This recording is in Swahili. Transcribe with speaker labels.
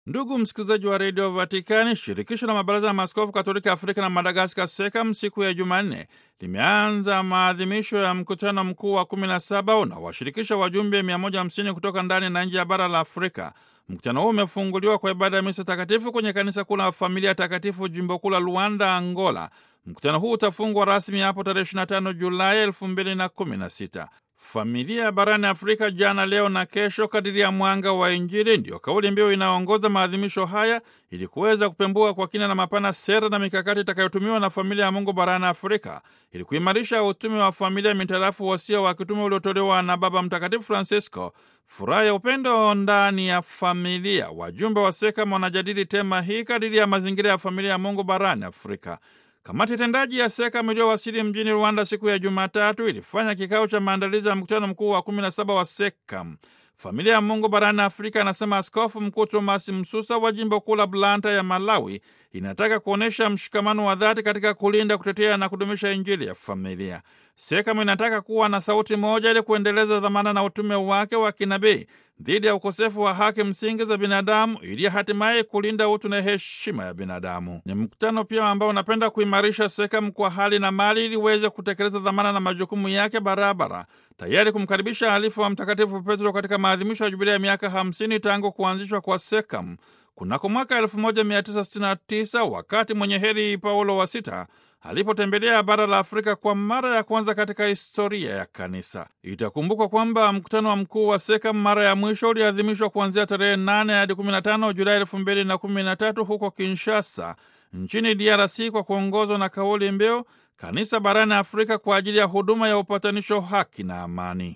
Speaker 1: Ndugu msikilizaji wa redio Vatikani, shirikisho la mabaraza ya maaskofu katoliki Afrika na Madagaskar, SEKAM, siku ya Jumanne limeanza maadhimisho ya mkutano mkuu wa 17 unaowashirikisha wajumbe 150 kutoka ndani na nje ya bara la Afrika. Mkutano huu umefunguliwa kwa ibada ya misa takatifu kwenye kanisa kuu la Familia Takatifu, jimbo kuu la Luanda, Angola. Mkutano huu utafungwa rasmi hapo tarehe 25 Julai 2016. Familia barani Afrika, jana, leo na kesho, kadiri ya mwanga wa Injili, ndiyo kauli mbiu inayoongoza maadhimisho haya ili kuweza kupembua kwa kina na mapana sera na mikakati itakayotumiwa na familia ya Mungu barani Afrika ili kuimarisha utume wa familia mitarafu wasia wa kitume uliotolewa na Baba Mtakatifu Francisco, furaha ya upendo ndani ya familia. Wajumbe wa SEKAM wanajadili tema hii kadiri ya mazingira ya familia ya Mungu barani Afrika. Kamati tendaji ya SEKAM iliyowasili mjini Rwanda siku ya Jumatatu ilifanya kikao cha maandalizi ya mkutano mkuu wa 17 wa SEKAM. Familia ya Mungu barani Afrika, anasema Askofu Mkuu Thomas Msusa wa jimbo kuu la Blanta ya Malawi, inataka kuonyesha mshikamano wa dhati katika kulinda, kutetea na kudumisha Injili ya familia. SEKAM inataka kuwa na sauti moja ili kuendeleza dhamana na utume wake wa kinabii dhidi ya ukosefu wa haki msingi za binadamu ili hatimaye kulinda utu na heshima ya binadamu. Ni mkutano pia ambao unapenda kuimarisha SEKAM kwa hali na mali ili iweze kutekeleza dhamana na majukumu yake barabara, tayari kumkaribisha halifu wa Mtakatifu Petro katika maadhimisho ya jubilia ya miaka 50 tangu kuanzishwa kwa SEKAM kunako mwaka 1969 wakati mwenye heri Paulo wa Sita alipotembelea bara la Afrika kwa mara ya kwanza katika historia ya kanisa. Itakumbukwa kwamba mkutano wa mkuu wa SEKAM mara ya mwisho uliadhimishwa kuanzia tarehe 8 hadi 15 Julai 2013 huko Kinshasa nchini DRC kwa kuongozwa na kauli mbiu kanisa barani Afrika kwa ajili ya huduma ya upatanisho, haki na amani.